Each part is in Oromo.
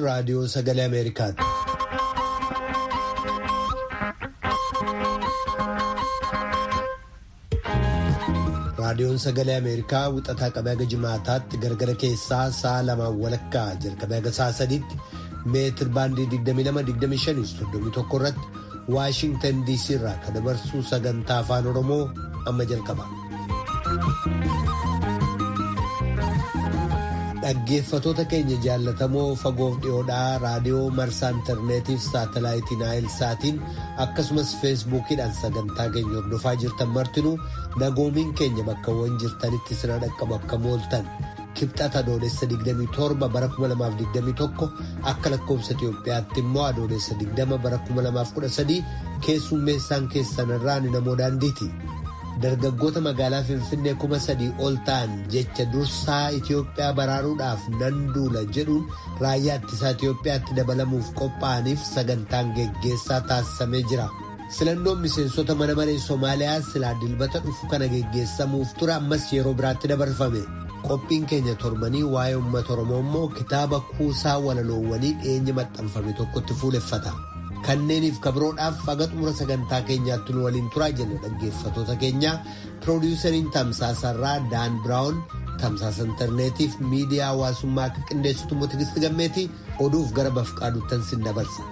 raadiyoo sagalee Ameerikaati. Raadiyoon sagalee Ameerikaa wixataa qabee haga jimaataatti gargara keessaa sa'a lamaan walakkaa jalqabee haga sa'a sadiitti meetir baandii 22-25-31 irratti Waashintan DC irraa kan dabarsu sagantaa afaan Oromoo amma jalqaba. Dhaggeeffatoota keenya jaallatamoo fagoof dhiyoodhaa raadiyoo marsaa intarneetiif saatalaayitii naayil saatiin akkasumas feesbuukiidhaan sagantaa keenya hordofaa jirtan martinuu nagoomiin keenya bakkawwan jirtanitti sina dhaqqabu akka mooltan kibxata adoolessa 27 bara 2021 akka lakkoofsa Itoophiyaatti immoo adoolessa 20 bara 2013 keessummeessaan keessanirraa ni namoo daandiiti. dargaggoota magaalaa finfinnee kuma sadii ol ta'an jecha dursaa Itoophiyaa baraaruudhaaf nan duula jedhuun raayyaa ittisaa Itoophiyaatti dabalamuuf qophaa'aniif sagantaan geggeessaa taasisamee jira. Filannoon miseensota mana maree Somaaliyaa silaa dilbata dhufu kana geggeessamuuf ture ammas yeroo biraatti dabarfame. Qophiin keenya torbanii waa'ee uummata Oromoo immoo kitaaba kuusaa walaloowwanii dhiyeenya maxxanfame tokkotti fuuleffata. Kanneeniif kabroodhaaf haga xumura sagantaa keenyaatti nu waliin turaa jenna dhaggeeffatoota keenya piroodiwusariin tamsaasarraa daan biraawun tamsaasa intarneetiif miidiyaa hawaasummaa akka qindeessitu immoo tigisti gammeetii oduuf gara bafqaaduuttan sin dabarsa.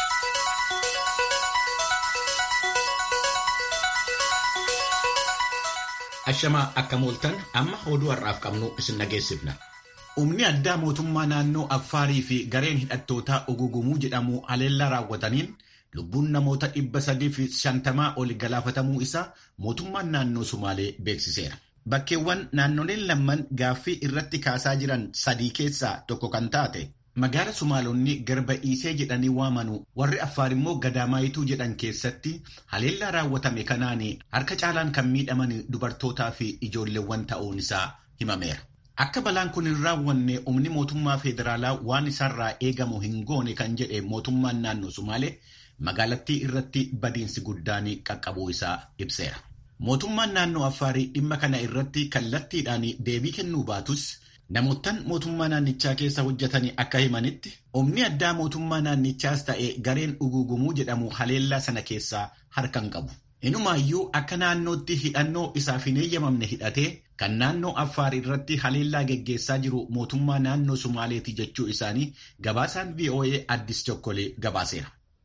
Ashamaa akka mooltan amma oduu har'aaf qabnu isin dhageessifna. Humni addaa mootummaa naannoo Affaarii fi gareen hidhattootaa Ugugumuu jedhamu haleellaa raawwataniin lubbuun namoota dhibba sadii fi shantamaa oli galaafatamuu isaa mootummaan naannoo Sumaalee beeksiseera. Bakkeewwan naannoleen lamman gaaffii irratti kaasaa jiran sadii keessaa tokko kan taate magaala Sumaalonni garba Iisee jedhanii waamanu warri Affaar immoo Gadaamaayituu jedhan keessatti haleellaa raawwatame kanaan harka caalaan kan miidhaman dubartootaa fi ijoolleewwan ta'uun isaa himameera. Akka balaan kun hin raawwanne humni mootummaa federaalaa waan isarraa eegamu hin goone kan jedhe mootummaan naannoo Sumaalee magaalattii irratti badiinsi guddaan qaqqabuu isaa ibseera. Mootummaan naannoo Affaarii dhimma kana irratti kallattiidhaan deebii kennuu baatus namoottan mootummaa naannichaa keessa hojjetan akka himanitti humni addaa mootummaa naannichaas ta'e gareen ugugumuu jedhamu haleellaa sana keessaa harka hin qabu. Inumaayyuu akka naannootti hidhannoo isaaf hin eeyyamamne hidhatee kan naannoo Affaar irratti haleellaa geggeessaa jiru mootummaa naannoo Sumaaleeti jechuu isaanii gabaasaan VOA Addis Chokkolee gabaaseera.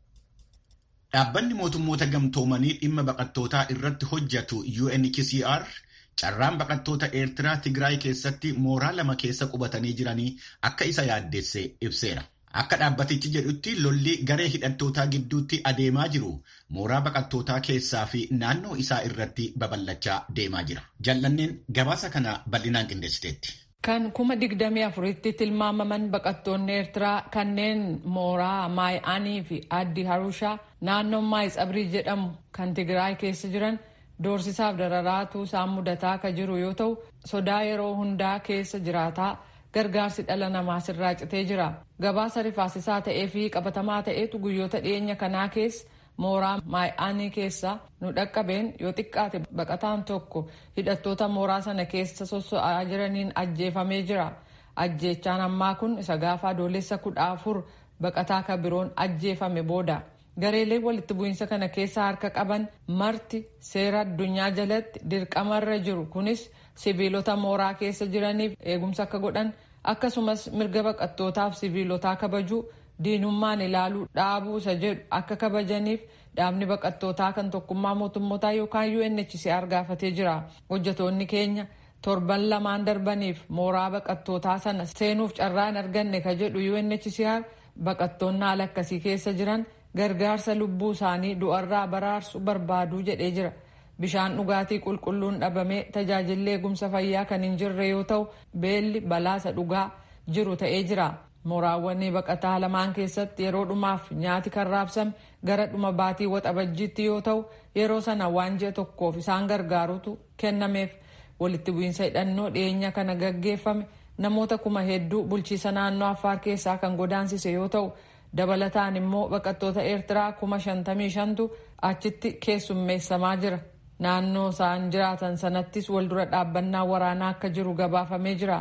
Dhaabbanni mootummoota gamtoomanii dhimma baqattootaa irratti hojjetu UNHCR carraan baqattoota Eertiraa Tigraay keessatti mooraa lama keessa qubatanii jiranii akka isa yaaddeesse ibseera. Akka dhaabbatichi jedhutti lolli garee hidhattootaa gidduutti adeemaa jiru mooraa baqattootaa keessaa fi naannoo isaa irratti babal'achaa deemaa jira. Jallanneen gabaasa kana bal'inaan qindeessiteetti. Kan kuma digdamii afuritti tilmaamaman baqattoonni Eertiraa kanneen mooraa Maay'aanii fi Addi Harushaa naannoo Maayitsabrii jedhamu kan Tigraay keessa jiran doorsisaaf dararaatu isaan mudataa akka jiru yoo ta'u sodaa yeroo hundaa keessa jiraataa gargaarsi dhala namaa sirraa citee jira. Gabaasa rifaasisaa ta'ee fi qabatamaa ta'etu guyyoota dhiyeenya kanaa keessa mooraa maay'aanii keessa nu dhaqqabeen yoo xiqqaate baqataan tokko hidhattoota mooraa sana keessa sosso'aa jiraniin ajjeefamee jira. Ajjeechaan ammaa kun isa gaafa adoolessa kudha afur baqataa kan biroon ajjeefame booda. Gareeleen walitti bu'iinsa kana keessa harka qaban marti seera addunyaa jalatti dirqamarra jiru kunis sibiilota mooraa keessa jiraniif eegumsa akka godhan akkasumas mirga baqattootaaf sibiilotaa kabajuu diinummaan ilaaluu dhaabuu isa jedhu akka kabajaniif dhaabni baqattootaa kan tokkummaa mootummootaa yookaan UNHCR gaafatee jira. Hojjetoonni keenya torban lamaan darbaniif mooraa baqattootaa sana seenuuf carraa hin arganne ka jedhu UNHCR baqattoonni haala akkasii keessa jiran gargaarsa lubbuu isaanii du'arraa baraarsu barbaaduu jedhee jira. Bishaan dhugaatii qulqulluun dhabamee tajaajilli eegumsa fayyaa kan hin jirre yoo ta'u beelli balaasa dhugaa jiru ta'ee jira. Mooraawwan baqataa lamaan keessatti yeroo dhumaaf nyaati kan raabsame gara dhuma baatii waxabajjiitti yoo ta'u yeroo sana waan ji'a tokkoof isaan gargaarutu kennameef walitti bu'iinsa hidhannoo dhiyeenya kana gaggeeffame namoota kuma hedduu bulchiisa naannoo Affaar keessaa kan godaansise yoo ta'u dabalataan immoo baqattoota Eertiraa kuma shantamii shantu achitti keessummeessamaa jira. Naannoo isaan jiraatan sanattis waldura dhaabbannaa waraanaa akka jiru gabaafamee jira.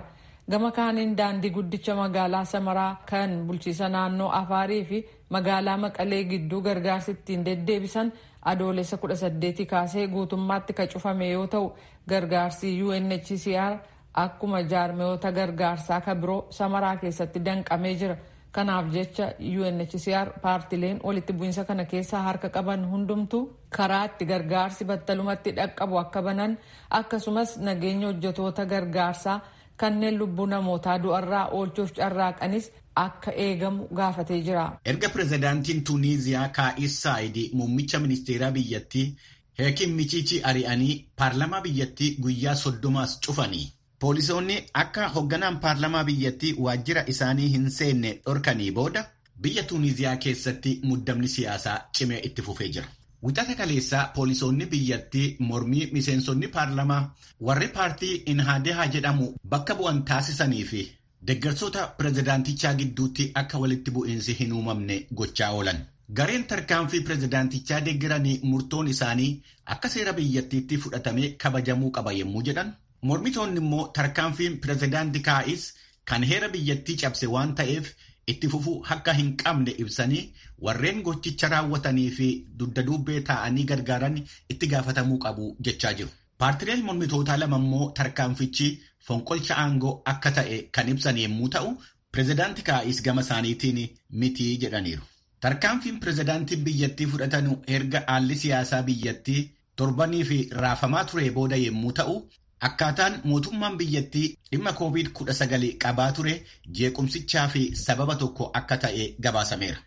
gama kaaniin daandii guddicha magaalaa samaraa kan bulchiisa naannoo afaarii fi magaalaa maqalee gidduu gargaarsi ittiin deddeebisan adoolessa 18 kaasee guutummaatti ka cufame yoo ta'u gargaarsi UNHCR akkuma jaarmiyoota gargaarsaa ka biroo samaraa keessatti danqamee jira. kanaaf jecha UNHCR paartileen walitti bu'iinsa kana keessaa harka qaban hundumtu karaa itti gargaarsi battalumatti dhaqqabu akka banan akkasumas nageenya hojjetoota gargaarsaa kanneen lubbuu namootaa du'arraa oolchuuf carraaqanis akka eegamu gaafatee jira. Erga pirezidaantiin Tuuniiziyaa Kaa'is Saayid muummicha ministeeraa biyyattii Heekin Michiichi ari'anii paarlamaa biyyattii guyyaa soddomaas cufanii. Poolisoonni akka hoogganaan paarlamaa biyyattii waajjira isaanii hin seenne dhorkanii booda biyya Tuuniiziyaa keessatti muddamni siyaasaa cimee itti fufee jira. Wixata kaleessaa poolisoonni biyyattii mormii miseensonni paarlamaa warri paartii Inhaadehaa jedhamu bakka bu'an taasisanii fi deeggartoota pirezidaantichaa gidduutti akka walitti bu'iinsi hin uumamne gochaa oolan. Gareen tarkaanfii pirezidaantichaa deeggaranii murtoon isaanii akka seera biyyattiitti fudhatamee kabajamuu qaba yommuu jedhan. Mormitoonni immoo tarkaanfiin pirezidaantii Kaa'is kan heera biyyattii cabse waan ta'eef itti fufuu akka hin qabne ibsanii warreen gochicha raawwatanii fi dugda duubee taa'anii gargaaran itti gaafatamuu qabu jechaa jiru. Paartileen mormitootaa lama immoo tarkaanfichi fonqolcha aangoo akka ta'e kan ibsan yommuu ta'u, pirezidaantii Kaa'is gama isaaniitiin miti jedhaniiru. Tarkaanfiin pirezidaantiin biyyattii fudhatanu erga haalli siyaasaa biyyattii torbanii fi raafamaa ture booda yommuu ta'u, Akkaataan mootummaan biyyattii dhimma COVID-19 qabaa ture jeequmsichaa fi sababa tokko akka ta'e gabaasameera.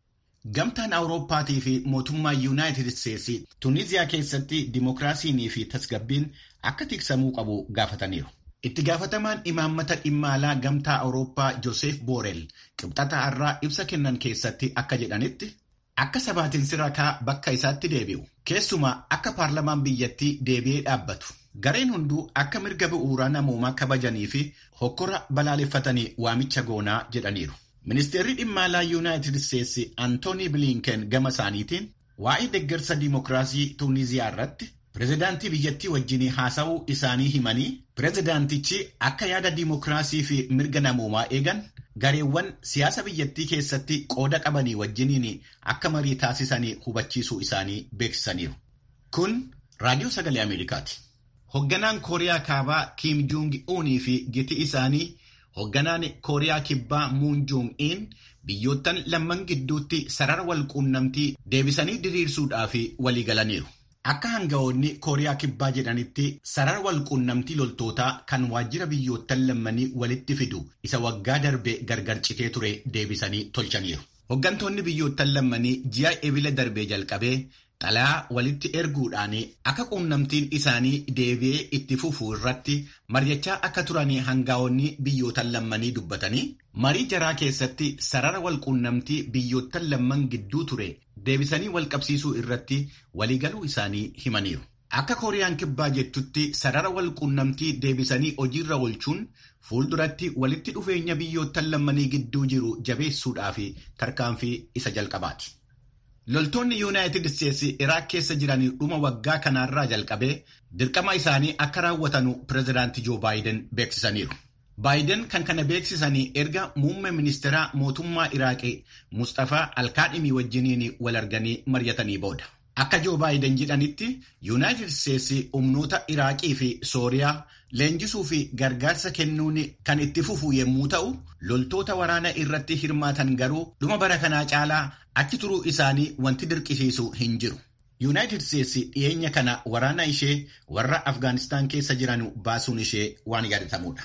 Gamtaan Awurooppaatii fi mootummaan Yuunaayitid Isteetsi Tuniiziyaa keessatti dimookiraasiinii fi tasgabbiin akka tiksamuu qabu gaafataniiru. Itti gaafatamaan imaammata dhimma alaa gamtaa Awurooppaa Joosef Boorel qibxata har'aa ibsa kennan keessatti akka jedhanitti akka sabaatiin sirakaa bakka isaatti deebi'u. Keessumaa akka paarlamaan biyyattii deebi'ee dhaabbatu. Gareen hunduu akka mirga bu'uuraa namoomaa kabajanii fi hokkora balaaleffatanii waamicha goonaa jedhaniiru. Ministeerri dhimma alaa Yuunaayitid Isteetsi Antoonii Bilinken gama isaaniitiin waa'ee deeggarsa diimokiraasii Tuuniiziyaa irratti pirezidaantii biyyattii wajjin haasa'uu isaanii himanii pirezidaantichi akka yaada diimokiraasii fi mirga namoomaa eegan gareewwan siyaasa biyyattii keessatti qooda qabanii wajjiniin akka marii taasisanii hubachiisuu isaanii beeksisaniiru. Kun raadiyoo sagalee Ameerikaati. Hoogganaan Kooriyaa Kaabaa Kiim Joong Uunii fi giti isaanii hoogganaan Kooriyaa Kibbaa Muun Joong In biyyoottan lamman gidduutti sarara walquunnamtii deebisanii diriirsuudhaaf walii galaniiru. Akka hanga'oonni Kooriyaa Kibbaa jedhanitti sarara walquunnamtii loltootaa kan waajjira biyyoottan lammanii walitti fidu isa waggaa darbe gargar citee ture deebisanii tolchaniiru. Hooggantoonni biyyoottan lammanii ji'a ebila darbee jalqabee xalayaa walitti erguudhaan akka quunnamtiin isaanii deebi'ee itti fufuu irratti mari'achaa akka turanii hanga'oonni biyyootan lammanii dubbatanii marii jaraa keessatti sarara walquunnamtii biyyootan lamman gidduu ture deebisanii walqabsiisuu irratti waliigaluu isaanii himaniiru. Akka Kooriyaan Kibbaa jettutti sarara walquunnamtii deebisanii hojiirra oolchuun fuulduratti walitti dhufeenya biyyootan lammanii gidduu jiru jabeessuudhaaf tarkaanfii isa jalqabaati. Loltoonni Yuunaayitid Isteetsi Iraak keessa jiran dhuma waggaa kanaarraa jalqabee dirqama isaanii akka raawwatanu pirezidaantii Joo Baayiden beeksisaniiru. Baayiden kan kana beeksisanii erga muummee ministeeraa mootummaa Iraaqii Mustafaa Alkaadhimii wajjiniin wal arganii mari'atanii booda. Akka Joo Baayiden jedhanitti Yuunaayitid Isteetsi humnoota Iraaqii fi Sooriyaa leenjisuu fi gargaarsa kennuun kan itti fufu yommuu ta'u, loltoota waraana irratti hirmaatan garuu dhuma bara kanaa caalaa achi turuu isaanii wanti dirqisiisu hin jiru. Yuunaayitid Isteetsi dhiyeenya kana waraana ishee warra Afgaanistaan keessa jiran baasuun ishee waan yaadatamudha.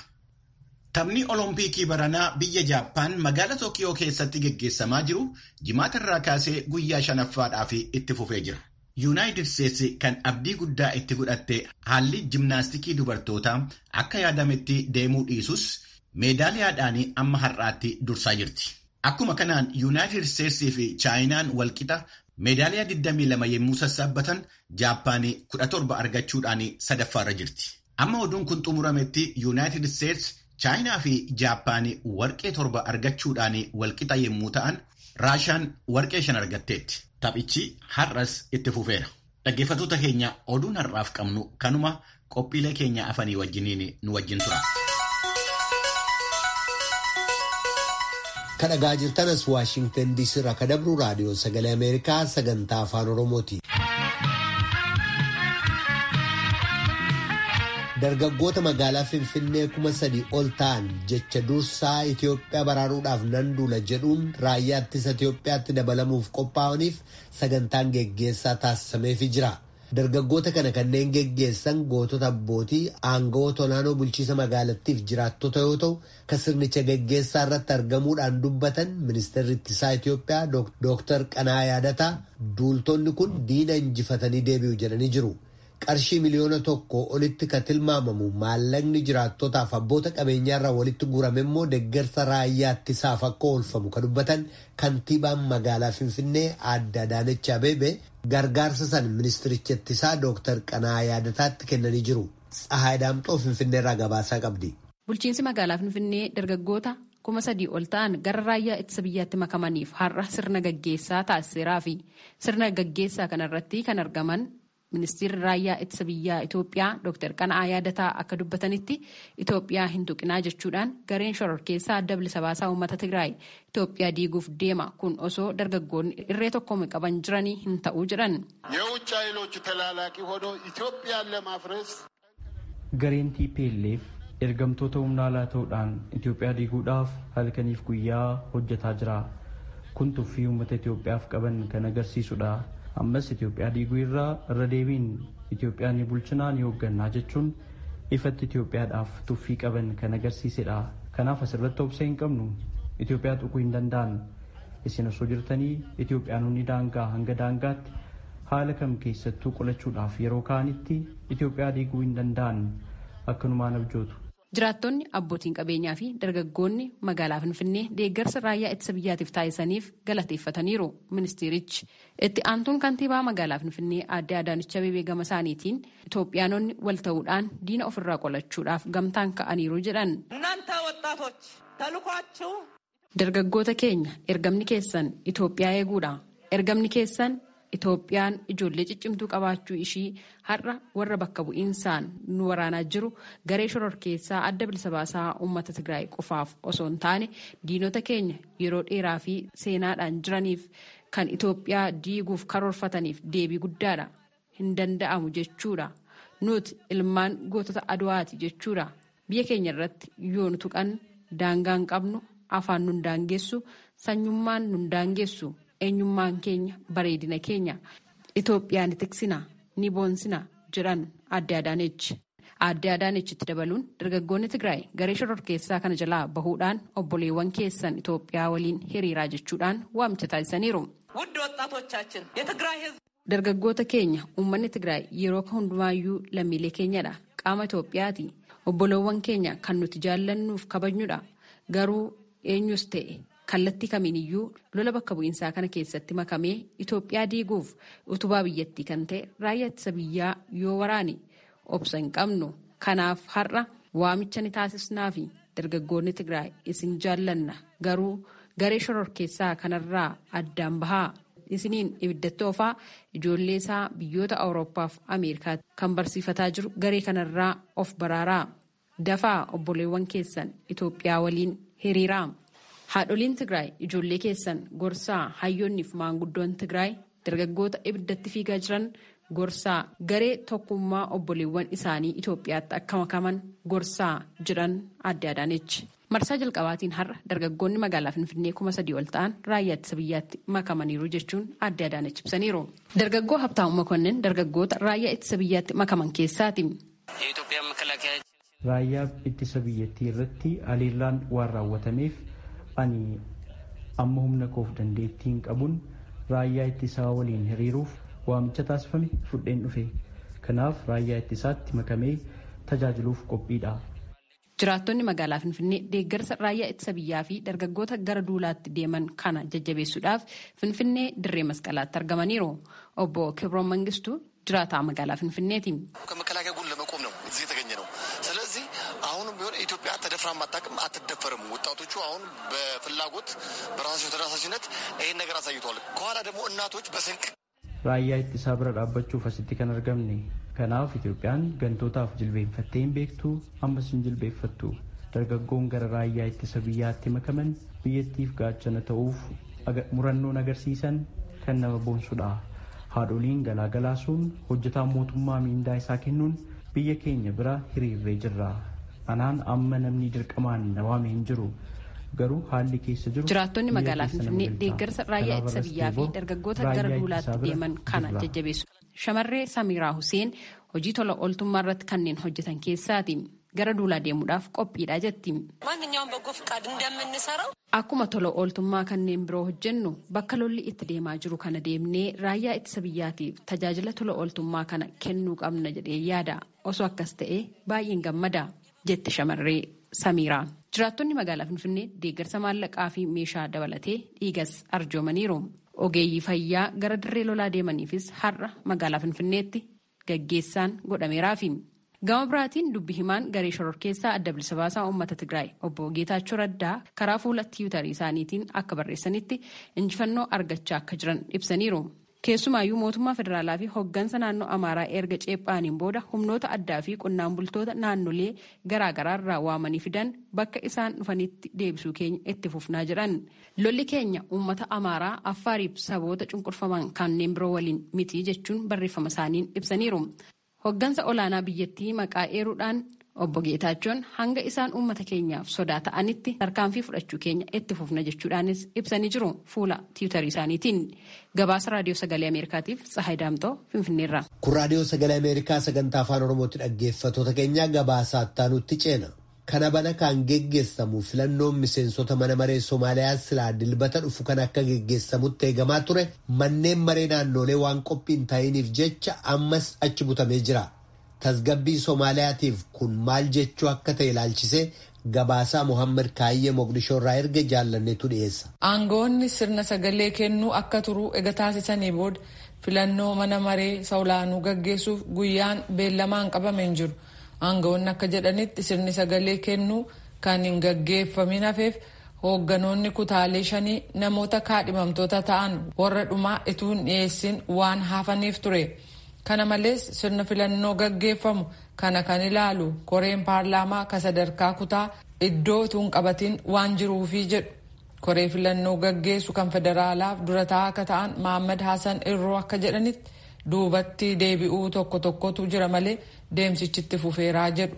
Taphni Oloompiikii baranaa biyya Jaappaan magaalaa Tookiyoo keessatti geggeessamaa jiru jimaata irraa kaasee guyyaa shanaffaadhaaf itti fufee jira. Yuunaayitid Isteetsi kan abdii guddaa itti godhatte haalli jimnaastikii dubartootaa akka yaadametti deemuu dhiisus meedaaliyaadhaan amma har'aatti dursaa jirti. Akkuma kanaan Yuunaayitid Isteetsii fi Chaayinaan walqixa meedaaliyaa 22 yommuu sassaabbatan Jaappaan 17 argachuudhaan sadaffaarra jirti. Amma oduun kun xumurametti Yuunaayitid Isteets Chaayinaa fi Jaappaan warqee torba argachuudhaan walqixa yommuu ta'an Raashaan warqee shan argatteetti. Taphichi har'as itti fufeera. Dhaggeeffattoota keenya oduun har'aaf qabnu kanuma qophiilee keenya afanii wajjiniin nu wajjin tura. kadhagaa jirtanas waashingtan diisii irraa ka dabru raadiyoo sagalee ameerikaa sagantaa afaan oromooti. dargaggoota magaalaa finfinnee kuma sadii ol ta'an jecha dursaa Itoophiyaa baraaruudhaaf nan duula jedhuun raayyaa ittisa Itoophiyaatti dabalamuuf qophaa'aniif sagantaan geggeessaa taasisameefii jira. Dargaggoota kana kanneen geggeessan gootota abbootii aangawoota olaanoo bulchiisa magaalattiif jiraattota yoo ta'u, kan sirnicha geggeessaa irratti argamuudhaan dubbatan ministeerri ittisaa Itoophiyaa Dooktar Qanaa Yaadataa duultonni kun diina injifatanii deebi'u jedhanii jiru. qarshii miliyoona tokko olitti kan tilmaamamu maallaqni jiraattotaaf abboota qabeenyaarraa walitti guurame immoo deeggarsa raayyaa ittisaaf akka oolfamu kan dubbatan kantiibaan magaalaa finfinnee aadde Adaanech Abeebee gargaarsa san ministiricha ittisaa dooktar Qanaa Yaadataatti kennanii jiru. Tsahaay Daamxoo finfinneerraa gabaasaa qabdi. Bulchiinsi magaalaa finfinnee dargaggoota kuma sadii ol ta'an gara raayyaa ittisa biyyaatti makamaniif har'a sirna gaggeessaa taasiseeraa fi sirna gaggeessaa kanarratti kan argaman ministeerri raayyaa ittisa biyyaa Itoophiyaa Dr. Qana'aa Yaadataa akka dubbatanitti Itoophiyaa hin tuqinaa jechuudhaan gareen shororkeessaa adda bilisa baasaa uummata Tigraay Itoophiyaa diiguuf deema kun osoo dargaggoonni irree tokkoon qaban jiranii hin ta'uu jedhan. የውጭ ኃይሎች ተላላኪ ሆኖ ኢትዮጵያን ለማፍረስ gareen TPLF ergamtoota humna alaa ta'uudhaan Itoophiyaa diiguudhaaf halkaniif guyyaa hojjetaa jira. Kun tuffii uummata Itoophiyaaf qaban kan agarsiisudha. ammas Itoophiyaa diiguu irraa irra deebiin Itoophiyaa ni bulchinaa ni hooggannaa jechuun ifatti Itoophiyaadhaaf tuffii qaban kan agarsiisedha. Kanaaf asirratti obsa hin qabnu Itoophiyaa tuquu hin danda'an. Isin osoo jirtanii Itoophiyaanonni daangaa hanga daangaatti haala kam keessattuu qolachuudhaaf yeroo ka'anitti Itoophiyaa diiguu hin danda'an akkanumaan abjootu. Jiraattonni abbootiin qabeenyaa fi dargaggoonni magaalaa Finfinnee deeggarsa raayyaa ittisa biyyaatiif taasisaniif galateeffataniiru ministeerichi. Itti aantuun kantiibaa magaalaa Finfinnee aadde Adaanech Abeebee gama isaaniitiin Itoophiyaanonni wal ta'uudhaan diina ofirraa qolachuudhaaf gamtaan ka'aniiru jedhan. እናንተ ወጣቶች ተልኳችሁ Dargaggoota keenya ergamni keessan Itoophiyaa eeguudha. Ergamni keessan Itoophiyaan ijoollee ciccimtuu qabaachuu ishii har'a warra bakka bu'iinsaan nu waraanaa jiru garee shororkeessaa adda bilisa baasaa uummata Tigraay qofaaf osoo hin taane diinota keenya yeroo dheeraa fi seenaadhaan jiraniif kan Itoophiyaa diiguuf karoorfataniif deebii guddaadha. Hin danda'amu jechuudha. Nuti ilmaan gootota Aduwaati jechuudha. Biyya keenya irratti yoo nu tuqan daangaa hin qabnu afaan nun daangessu sanyummaan nun daangessu. eenyummaan keenya bareedina keenya Itoophiyaa ni tiksina ni boonsina jedhan aadde Adaanechi. Aadde Adaanechitti dabaluun dargaggoonni Tigraay garee shororkeessaa kana jalaa bahuudhaan obboleewwan keessan Itoophiyaa waliin hiriiraa jechuudhaan waamicha taasisaniiru. ውድ ወጣቶቻችን የትግራይ ህዝብ Dargaggoota keenya uummanni Tigraay yeroo hundumaayyuu lammiilee keenyadha. Qaama Itoophiyaati. Obboleewwan keenya kan nuti jaallannuuf kabajnudha. Garuu eenyus ta'e kallattii kamiiniyyuu lola bakka bu'iinsaa kana keessatti makamee Itoophiyaa diiguuf utubaa biyyattii kan ta'e raayyaa ittisa biyyaa yoo waraane obsa hin qabnu. Kanaaf har'a waamicha ni taasisnaa fi dargaggoonni Tigraay isin jaallanna garuu garee shororkeessaa kanarraa addaan bahaa. isiniin ibiddatti oofaa ijoollee isaa biyyoota awuroopaaf ameerikaatti kan barsiifataa jiru garee kanarraa of baraaraa dafaa obboleewwan keessan itoophiyaa waliin hiriiraa haadholiin tigraay ijoollee keessan gorsaa hayyoonniif maanguddoon tigraay dargaggoota ibiddatti fiigaa jiran gorsaa garee tokkummaa obboleewwan isaanii itoophiyaatti akka makaman gorsaa jiran aadde adaanechi. marsaa jalqabaatiin har'a dargaggoonni magaalaa finfinnee kuma sadii ol ta'an raayyaa ittisa biyyaatti makamaniiru jechuun aadde adaanechi ibsaniiru. dargaggoo habtaamu makonnin dargaggoota raayyaa ittisa biyyaatti makaman keessaati. raayyaa ittisa biyyattii irratti haleellaan waan raawwatameef ani amma humna koof dandeettiin qabuun raayyaa ittisaa waliin hiriiruuf waamicha taasifame fudheen dhufe kanaaf raayyaa ittisaatti makamee tajaajiluuf qophiidha. Jiraattonni magaalaa Finfinnee deeggarsa raayyaa ittisa biyyaa fi dargaggoota gara duulaatti deeman kana jajjabeessuudhaaf Finfinnee dirree masqalaatti argamaniiru. Obbo Kibroon Mangistuu jiraataa magaalaa Finfinneeti. ከመከላከያ ጎን ለመቆም ነው እዚህ የተገኘ ነው። ስለዚህ አሁንም ቢሆን ኢትዮጵያ ተደፍራ አታውቅም፣ አትደፈርም። ወጣቶቹ አሁን በፍላጎት በራሳቸው ተነሳሽነት ይህን ነገር አሳይተዋል። ከኋላ ደግሞ እናቶች በስንቅ raayyaa ittisaa bira dhaabbachuuf asitti kan argamne kanaaf itoophiyaan gantootaaf jilbeenfattee hin beektu ammas hin jilbeeffattu dargaggoon gara raayyaa ittisa biyyaatti makaman biyyattiif gaachana ta'uuf murannoon agarsiisan kan nama boonsudha. Haadholiin galaagalaasuun hojjetaan mootummaa miindaa isaa kennuun biyya keenya bira hiriirree jirra. Anaan amma namni dirqamaan na waame hin jiru. Garuu haalli keessa jiru. Jiraattonni magaalaa Finfinnee deeggarsa raayyaa ittisa biyyaa fi dargaggoota gara duulaatti deeman kana jajjabeessu. Shamarree Samiraa Huseen hojii tola ooltummaa irratti kanneen hojjetan keessaati. Gara duulaa deemuudhaaf qophiidha jetti. ማንኛውም በጎ ፍቃድ እንደምንሰራው Akkuma tola ooltummaa kanneen biroo hojjennu bakka lolli itti deemaa jiru kana deemnee raayyaa ittisa biyyaatiif tajaajila tola ooltummaa kana kennuu qabna jedhee yaada. Osoo akkas ta'e baay'een gammada jetti shamarree Samiiraan. Jiraattonni magaalaa Finfinnee deeggarsa maallaqaa fi meeshaa dabalatee dhiigas arjoomaniiru. Ogeeyyii fayyaa gara dirree lolaa deemaniifis har'a magaalaa Finfinneetti gaggeessaan godhameeraafi. Gama biraatiin dubbi himaan garee shororkeessaa adda bilisa baasaa uummata Tigraay obbo Geetaachoo Raddaa karaa fuula tiwutarii isaaniitiin akka barreessanitti injifannoo argachaa akka jiran ibsaniiru. Keessumaayyuu mootummaa federaalaa fi hooggansa naannoo Amaaraa erga ceephaaniin booda humnoota addaa fi qonnaan bultoota naannolee garaagaraa irraa waamanii fidan bakka isaan dhufanitti deebisuu keenya itti fufnaa jedhan. Lolli keenya uummata Amaaraa Affaariif saboota cunqurfaman kanneen biroo waliin miti jechuun barreeffama isaaniin ibsaniiru. Hoggansa olaanaa biyyattii maqaa eeruudhaan obbo Geetaachoon hanga isaan uummata keenyaaf sodaa ta'anitti tarkaanfii fudhachuu keenya itti fufna jechuudhaanis ibsanii jiru fuula tiwutarii isaaniitiin. Gabaasa raadiyoo sagalee Ameerikaatiif Tsahaay Daamtoo Finfinneerra. Kun raadiyoo sagalee Ameerikaa sagantaa afaan Oromootti dhaggeeffattoota keenya gabaasa attaanutti ceena. Kana bana kan geggeessamu filannoon miseensota mana maree Somaaliyaa silaa dilbata dhufu kan akka geggeessamutti eegamaa ture manneen maree naannolee waan qophii hin taa'iniif jecha ammas achi butamee jira. Tasgabbii Somaaliyaatiif kun maal jechuu akka ta'e ilaalchisee gabaasaa Mohaammed Kaayyee Moqdishoo irraa erga jaallanneetu dhiyeessa. Aangoonni sirna sagalee kennuu akka turu ega taasisanii booda filannoo mana maree olaanuu gaggeessuuf guyyaan beellamaan qabame hin jiru. Aangawoonni akka jedhanitti sirni sagalee kennuu kan hin gaggeeffamin hafeef hoogganoonni kutaalee shanii namoota kaadhimamtoota ta'an warra dhumaa ituu hin dhiyeessin waan hafaniif ture. Kana malees sirna filannoo gaggeeffamu kana kan ilaalu koreen paarlaamaa ka sadarkaa kutaa iddoo utuu hin qabatin waan jiruufi jedhu. Koree filannoo gaggeessu kan federaalaaf dura taa'aa akka ta'an Mahaammad Hassan Irroo akka jedhanitti duubatti deebi'uu tokko tokkotu jira malee deemsichitti fufeeraa jedhu.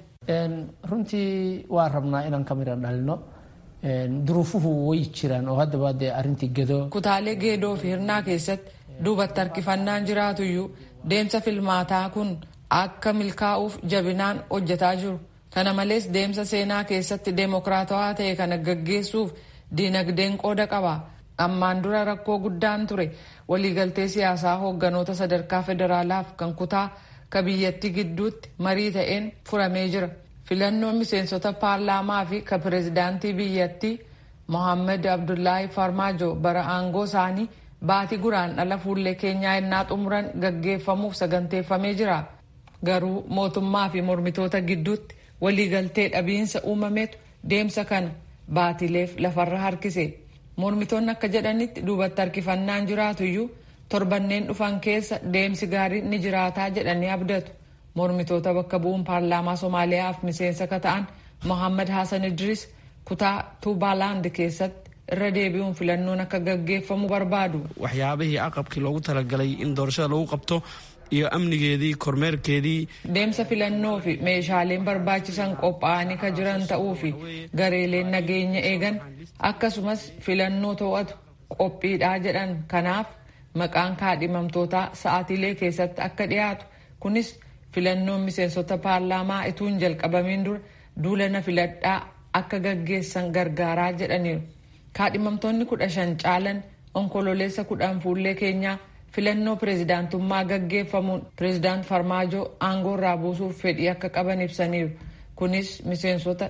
Runtii waan rabnaa inaan kamiraan dhalino duruufuhu wayi jiran oo hadda baadee arrintii gedoo. Kutaalee geedoo fi hirnaa keessatti duubatti harkifannaan jiraatuyyuu deemsa filmaataa kun akka milkaa'uuf jabinaan hojjetaa jiru. Kana malees deemsa seenaa keessatti deemokiraatawaa ta'e kana gaggeessuuf diinagdeen qooda qaba. Ammaan dura rakkoo guddaan ture waliigaltee siyaasaa hoogganoota sadarkaa federaalaaf kan kutaa ka biyyattii gidduutti marii ta'een furamee jira. Filannoon miseensota paarlaamaa fi ka pireezidaantii biyyattii Mohaammed Abdullaahi Farmaajo bara aangoo isaanii baatii guraandhala fuullee keenyaa innaa xumuran gaggeeffamuuf saganteeffamee jira. Garuu mootummaa fi mormitoota gidduutti waliigaltee dhabiinsa uumametu deemsa kana baatileef lafarra harkise. Mormitoonni akka jedhanitti duubatti harkifannaan jiraatuyyuu torbanneen dhufan keessa deemsi gaariin ni jiraataa jedhanii abdatu. Mormitoota bakka bu'uun paarlaamaa Somaaliyaaf miseensa ka ta'an Mohaammed Hassan Idris kutaa Tuubaalaand keessatti irra deebi'uun filannoon akka gaggeeffamu barbaadu. waxyaabihii aqabkii loogu talagalay in doorashada lagu qabto iyo amnigeedii kormeerkeedii. Deemsa filannoo fi meeshaaleen barbaachisan qophaa'anii ka jiran ta'uu fi gareeleen nageenya eegan akkasumas filannoo to'atu qophiidhaa jedhan kanaaf maqaan kaadhimamtootaa sa'aatiilee keessatti akka dhiyaatu kunis filannoon miseensota paarlaamaa ituu hin jalqabamiin dura duulana filadhaa akka gaggeessan gargaaraa jedhaniiru. Kaadhimamtoonni kudha shan caalan onkololeessa kudhan fuullee keenyaa filannoo pireezidaantummaa gaggeeffamuun pireezidaant Farmaajoo aangoo irraa buusuuf fedhii akka qaban ibsaniiru. Kunis miseensota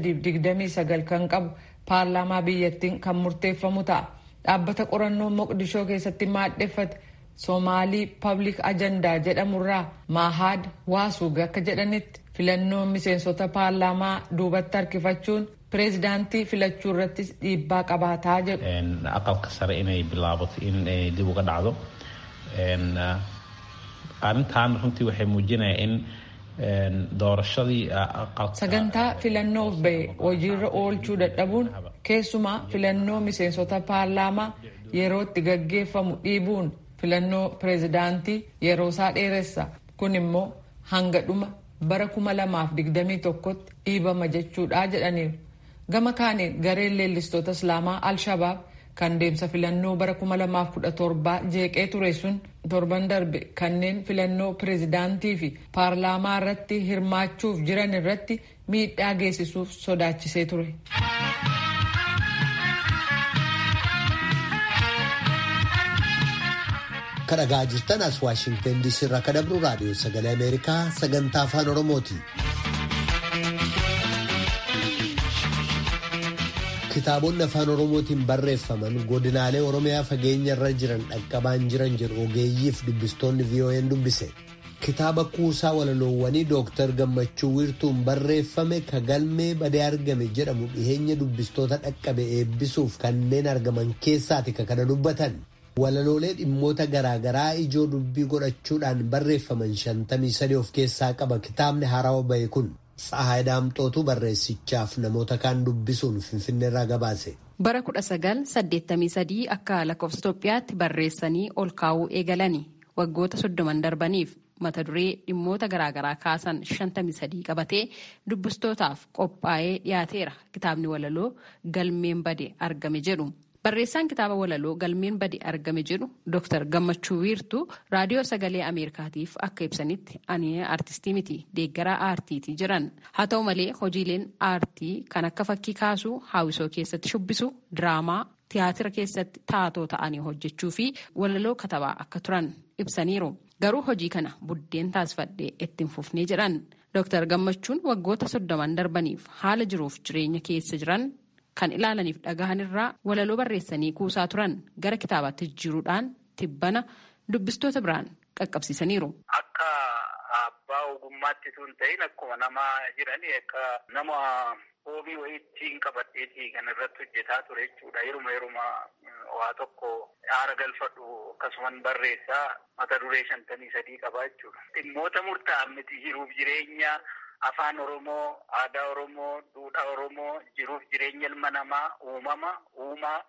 329 kan qabu paarlaamaa biyyattiin kan murteeffamu ta'a. Dhaabbata qorannoo Moqdishoo keessatti maadheffate Soomaalii Public Ajandaa jedhamurraa Maahaad Waasuug akka jedhanitti filannoon miseensota paarlaamaa duubatti harkifachuun pireezidaantii filachuu irrattis dhiibbaa qabaataa jedhu. aqalka sare inay bilaabato in dib uga dhacdo arrintan runtii waxay muujinaya in doorashadii sagantaa filannoof ba'e hojiirra oolchuu dadhabuun keessumaa filannoo miseensota paarlaamaa yerootti gaggeeffamu dhiibuun filannoo pireezidaantii yeroo isaa dheeressa kun immoo hanga dhuma bara 2021tti dhiibama jechuudha jedhaniiru gama kaaniin gareen leellistoota islaamaa al-shabaab kan deemsa filannoo bara 2017 jeeqee ture sun torban darbe kanneen filannoo pireezidaantii fi paarlaamaa irratti hirmaachuuf jiran irratti miidhaa geessisuuf sodaachisee ture. kadhagaa jirtan as waashingtan diisii irraa kan dabru raadiyoo sagalee ameerikaa sagantaa afaan oromooti. kitaabonni afaan oromootiin barreeffaman godinaalee oromiyaa fageenya irra jiran dhaqqabaan jiran jedhu ogeeyyiif dubbistoonni vo'n dubbise kitaaba kuusaa walaloowwanii dooktar gammachuu wiirtuun barreeffame ka galmee badee argame jedhamu dhiheenya dubbistoota dhaqqabe eebbisuuf kanneen argaman keessaati ka kana dubbatan walaloolee dhimmoota garaagaraa ijoo dubbii godhachuudhaan barreeffaman shantamii sadii of keessaa qaba kitaabni haarawaa bahe kun. Tsahaay Daamxootu barreessichaaf namoota kaan dubbisuun Finfinneerraa gabaase. Bara 1983 akka lakkoofsa Itoophiyaatti barreessanii ol kaa'uu eegalani waggoota soddoman darbaniif mata duree dhimmoota garaagaraa kaasan 53 qabatee dubbistootaaf qophaa'ee dhiyaateera kitaabni walaloo galmeen bade argame jedhu. Barreessaan kitaaba walaloo galmeen bade argame jedhu Dr. Gammachuu Wiirtuu raadiyoo sagalee Ameerikaatiif akka ibsanitti ani aartistii miti deeggaraa aartiiti jiran. Haa ta'u malee hojiileen aartii kan akka fakkii kaasuu, haawisoo keessatti shubbisu, diraamaa, tiyaatira keessatti taatoo ta'anii hojjechuu fi walaloo katabaa akka turan ibsaniiru. Garuu hojii kana buddeen taasifadhee ittiin fufnee jedhan. Dr. Gammachuun waggoota soddoman darbaniif haala jiruuf jireenya keessa jiran. kan ilaalaniif dhagahan irraa walaloo barreessanii kuusaa turan gara kitaabaatti jijjiiruudhaan tibbana dubbistoota biraan qaqqabsiisaniiru. Akka abbaa ogummaatti tun ta'in akkuma nama jiranii akka nama hoobii wayiitiin qabadheetii kan irratti hojjetaa ture jechuudha. Yeruma yeruma waa tokko aara galfadhu akkasuman barreessaa mata duree shantamii sadii qabaa jechuudha. Dhimmoota murtaa'an miti jiruuf jireenya afaan Oromoo, aadaa Oromoo, duudhaa Oromoo, jiruuf jireenya ilma namaa, uumama, uumaa,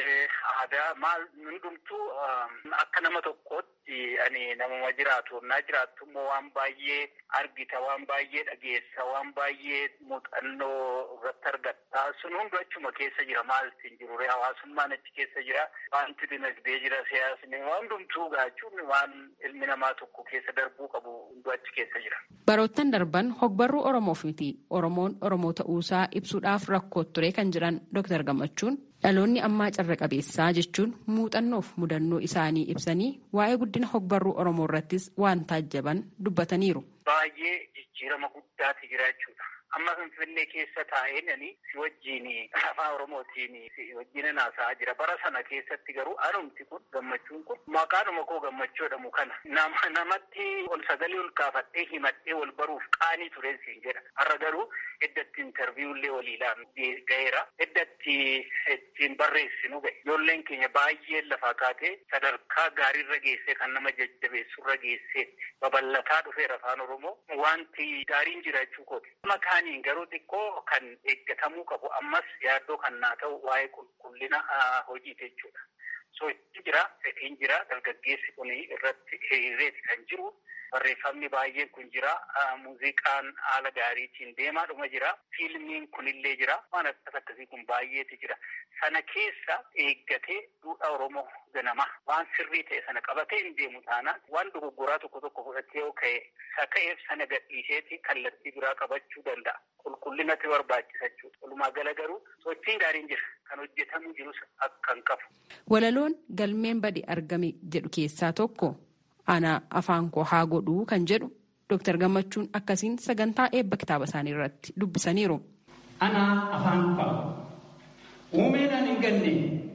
aadaa maal hundumtuu akka nama tokkootti ani namuma jiraatu. Naa jiraattu immoo waan baay'ee argita, waan baay'ee dhageessa, waan baay'ee muuxannoo irratti argatta. Sun hundi achuma keessa jira maaltiin jiru hawaasummaan achi keessa jira. Wanti dinagdee jira siyaasni waan hundumtuu gaachuun waan ilmi namaa tokko keessa darbuu qabu hunduu achi keessa jira. Baroottan darban hogbarruu Oromoof miti Oromoon Oromoo ta'uusaa ibsuudhaaf rakkoo ture kan jiran Dr. Gammachuun dhaloonni ammaa carra qabeessaa jechuun muuxannoof mudannoo isaanii ibsanii waa'ee guddina hogbarruu Oromoo irrattis waan taajjaban dubbataniiru. Baay'ee jijjiirama guddaati jira jechuudha. Amma Finfinnee keessa taa'een si wajjin afaan Oromootiin si wajjin haasa'aa jira. Bara sana keessatti garuu anumti kun gammachuun kun maqaanuma koo gammachuu jedhamu kana namatti ol sagalee ol kaafadhee himadhee wal baruuf qaanii tureen siin jedha. Har'a garuu iddatti intarviiyuullee waliilaan ga'eera. Iddatti ittiin barreessinu ga'e. Ijoolleen keenya baay'ee lafaa kaatee sadarkaa gaariirra geessee kan nama jajjabeessurra geessee babal'ataa dhufeera afaan Oromoo. Wanti gaariin jira jechuu kooti. Makaaniin garuu xiqqoo kan eeggatamuu qabu ammas yaaddoo kan naa ta'u waa'ee qulqullina hojiiti jechuudha. Sochiin jira, fedhiin jira, dargaggeessi kun irratti hiriireeti kan jiru. Barreeffamni baay'een kun jira. Muuziqaan haala gaariitiin deemaadhuma jira. Fiilmiin kunillee jira. Waan akkas akkasii kun baay'eeti jira. Sana keessa eeggatee duudhaa Oromoo ganama waan sirrii ta'e sana qabatee hin deemu taanaan waan dogoggoraa tokko tokko fudhatee yoo ka'e saka'eef sana gadhiiseeti kallattii biraa qabachuu danda'a. Qulqullinatti barbaachisa jechuudha. Walumaa gala garuu sochiin gaariin jira. Kan hojjetamuu jirus akka hin qabu. Walaloon galmeen bade argame jedhu keessaa tokko. ana afaan koo haa godhuu kan jedhu Dr. Gammachuun akkasiin sagantaa eebba kitaaba isaanii irratti dubbisaniiru. Ana afaan koo uumeedhaan hin ganne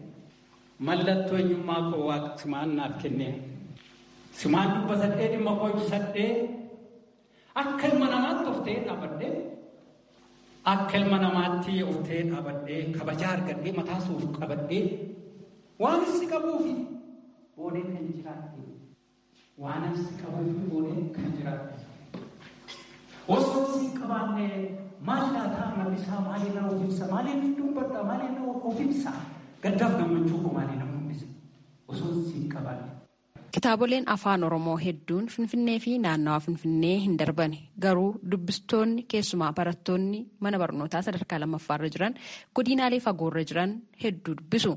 mallattoo eenyummaa koo waaqa simaan naaf kenne simaan dubbasadhee dhimma koo ibsadhee akka ilma namaatti of ta'ee dhaabadhee akka ilma namaatti of ta'ee dhaabadhee kabajaa argadhee mataa suuf qabadhee waan si qabuufi boodee kan jiraatee. waan asi qabuuf boodee kan jiraatu Osoo siin qabaanne maal laataa mul'isaa maaliin nama ofiimsa maaliin dubbadha maaliin nama ofiimsa gaddaaf gammachuu koo maaliin nama mul'isa osoo siin qabaanne. Kitaaboleen afaan Oromoo hedduun Finfinnee fi naannawa Finfinnee hin darbane garuu dubbistoonni keessumaa barattoonni mana barnootaa sadarkaa lammaffaarra jiran godinaalee fagoorra jiran hedduu dubbisu.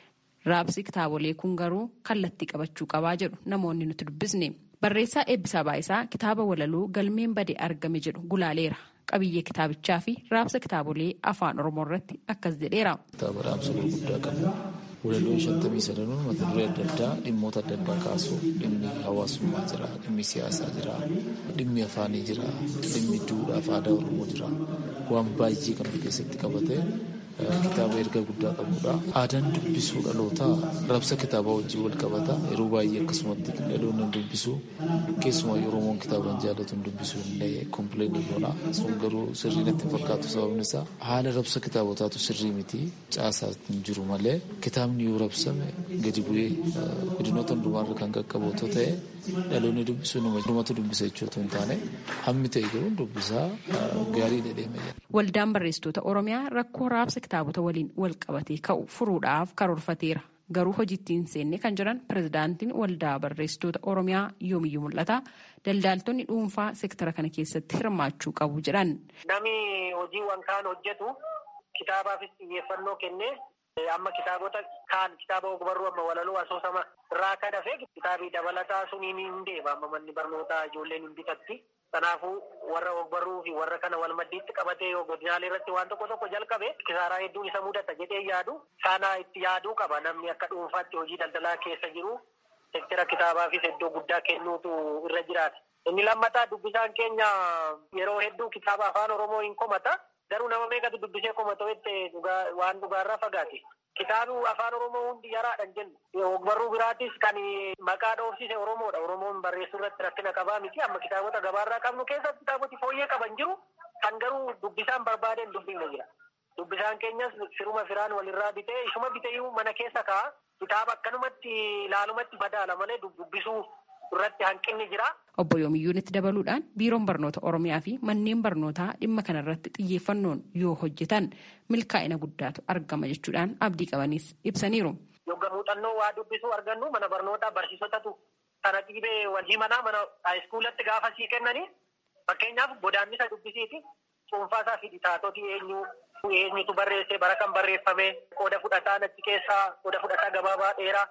Raabsi kitaabolee kun garuu kallattii qabachuu qabaa jedhu namoonni nuti dubbisne. Barreessaa Eebbisaa Baayisaa kitaaba walaloo galmeen bade argame jedhu gulaaleera. Qabiyyee kitaabichaa fi raabsa kitaabolee afaan Oromoo irratti akkas jedheera. Kitaaba raabsa gurguddaa qabu. Walaloon shantamii sadanuun mata duree adda addaa dhimmoota adda addaa kaasu dhimmi hawaasummaa jira, dhimmi siyaasaa jira, dhimmi afaanii jira, dhimmi duudhaa fi aadaa Oromoo jira. Waan baay'ee kan of keessatti qabate kitaaba erga guddaa qabudha. Aadaan dubbisuu dhalootaa raabsa kitaabaa wajjin wal qabata. Yeroo baay'ee akkasumatti dhaloonni dubbisu keessumaa Oromoon kitaaba jaallatu dubbisu illee kompileen goona. Sun garuu sirrii natti hin fakkaatu sababni isaa haala raabsa kitaabotaatu sirrii miti caasaa hin jiru malee kitaabni yoo raabsame gadi bu'ee godinoota hundumaarra kan qaqqabu otoo ta'e dhaloonni dubbisu numatu dubbisa jechuutu hin taane hammi ta'e garuu dubbisaa gaarii dhedheeme. Waldaan barreessitoota Oromiyaa rakkoo raabsa kitaabota waliin wal qabatee ka'u furuudhaaf karoorfateera. Garuu hojiitti hin seenne kan jiran pirezidaantiin waldaa barreessitoota Oromiyaa yoomiyyuu mul'ata. Daldaaltonni dhuunfaa seektara kana keessatti hirmaachuu qabu jedhan. Namni hojiiwwan kaan hojjetu kitaabaafis xiyyeeffannoo kennee amma kitaabota kaan kitaaba ogbarruu amma walaloo asoosama irraa kan hafe kitaabii dabalataa suniin hin deema amma manni barnootaa ijoolleen hin bitatti. Kanaafuu warra ogbarruu fi warra kana wal maddiitti qabatee yoo godinaalee irratti waan tokko tokko jalqabe kisaaraa hedduun isa mudata jedhee yaadu sana itti yaaduu qaba namni akka dhuunfaatti hojii daldalaa keessa jiru seektara kitaabaafis iddoo guddaa kennuutu irra jiraata. Inni lammataa dubbisaan keenya yeroo hedduu kitaaba afaan Oromoo hin komata garuu nama meeqatu dubbisee komata jettee waan dhugaarraa fagaate. Kitaabi afaan Oromoo hundi yaraadhaan jennu. Ogbarruu biraatis kan maqaa dhoofsise Oromoodha. Oromoon barreessuu irratti rakkina qabaa miti. Amma kitaabota gabaarraa qabnu keessatti kitaaboti fooyyee qaban jiru. Kan garuu dubbisaan barbaadeen dubbifne jira. Dubbisaan keenyas firuma firaan walirraa bitee ishuma bitee mana keessa kaa'a. Kitaaba akkanumatti ilaalumatti madaala malee dubbisuu irratti hanqinni jira. Obbo Yoomiyyuun itti dabaluudhaan biiroon barnoota Oromiyaa fi manneen barnootaa dhimma kanarratti xiyyeeffannoon yoo hojjetan milkaa'ina guddaatu argama jechuudhaan abdii qabanis ibsaniiru. Yogga muuxannoo waa dubbisuu argannu mana barnootaa barsiisotatu kana dhiibee wajjii manaa mana haayiskuulatti gaafa sii kennanii fakkeenyaaf godaannisa dubbisiiti cuunfaasaa fi ditaatoti eenyu eenyutu barreessee bara kan barreeffame qooda fudhataan achi keessaa qooda fudhataa gabaabaa dheeraa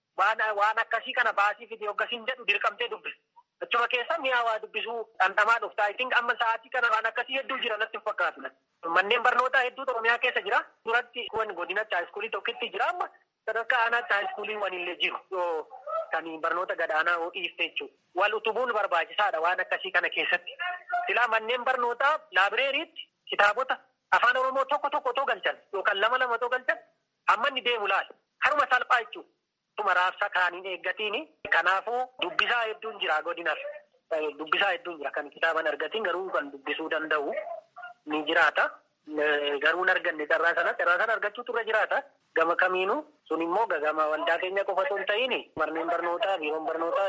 waan akkasii kana baasii fi hoggasiin jedhu dirqamtee dubbisa. Achuma keessa mi'a waa dubbisuu dhandhamaa dhuftaa. I think amma sa'aatii kana waan akkasii hedduu jira natti hin fakkaatu. Manneen barnootaa hedduutu Oromiyaa keessa jira. Duratti godinatti haayiskuulii tokkitti jira amma sadarkaa aanaatti haayiskuulii wanillee jiru. Kan barnoota gadaanaa dhiifte jechuudha. Wal utubuun barbaachisaadha waan akkasii kana keessatti. Silaa manneen barnootaa laabireeriitti kitaabota afaan Oromoo tokko tokko otoo galchan yookaan lama lama otoo galchan hamma inni deemu laala. Haruma salphaa jechuudha. Tuma raabsa kaaniin eeggatiin kanaafuu dubbisaa hedduun jira godinaaf dubbisaa hedduun jira kan kitaaban argatiin garuu kan dubbisuu danda'u ni jiraata. Garuu hin arganne carraa sana carraa sana argachuutu irra jiraata. Gama kamiinuu sun immoo gama waldaa keenya qofa osoo hin ta'iin manneen barnootaa biiroon barnootaa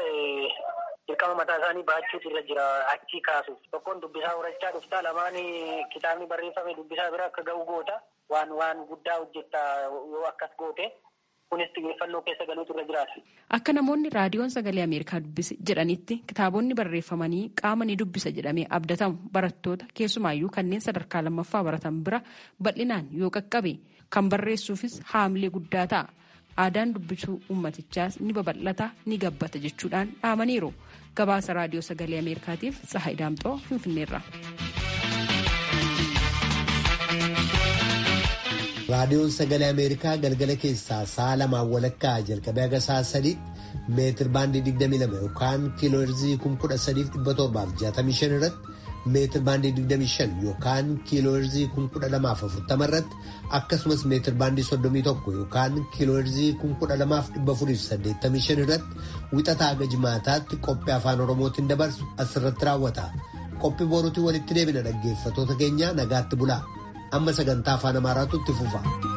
dirqama mataa isaanii baachuutu irra jira achii kaasuuf. Tokkoon dubbisaa horachaa dhuftaa lamaan kitaabni barreeffame dubbisaa bira akka ga'u goota waan waan guddaa hojjetta yoo akkas goote. kunis xiyyeeffannoo keessa galuutu irra jiraata. Akka namoonni raadiyoon sagalee Ameerikaa dubbise jedhanitti kitaabonni barreeffamanii qaama ni dubbisa jedhamee abdatamu barattoota keessumaayyuu kanneen sadarkaa lammaffaa baratan bira bal'inaan yoo qaqqabe kan barreessuufis haamilee guddaa ta'a. Aadaan dubbisuu ummatichaas ni babal'ata ni gabbata jechuudhaan dhaamaniiru. Gabaasa raadiyoo sagalee Ameerikaatiif Tsahaay Daamxoo Finfinneerra. raadiyoon sagalee ameerikaa galgala keessaa sa'a lamaan walakkaa jalqabee haga sa'a sadiitti meetir baandii 22 yookaan kiiloo heerzii 13765 irratti meetir baandii 25 yookaan kiiloo heerzii 12040 irratti akkasumas meetir baandii 31 yookaan kiiloo heerzii 12485 irratti wixataa haga jimaataatti qophii afaan oromootiin dabarsu asirratti raawwata qophii boruutiin walitti deebina dhaggeeffatoota keenya nagaatti bulaa. amma sagantaa afaan amaaraatu itti fufa.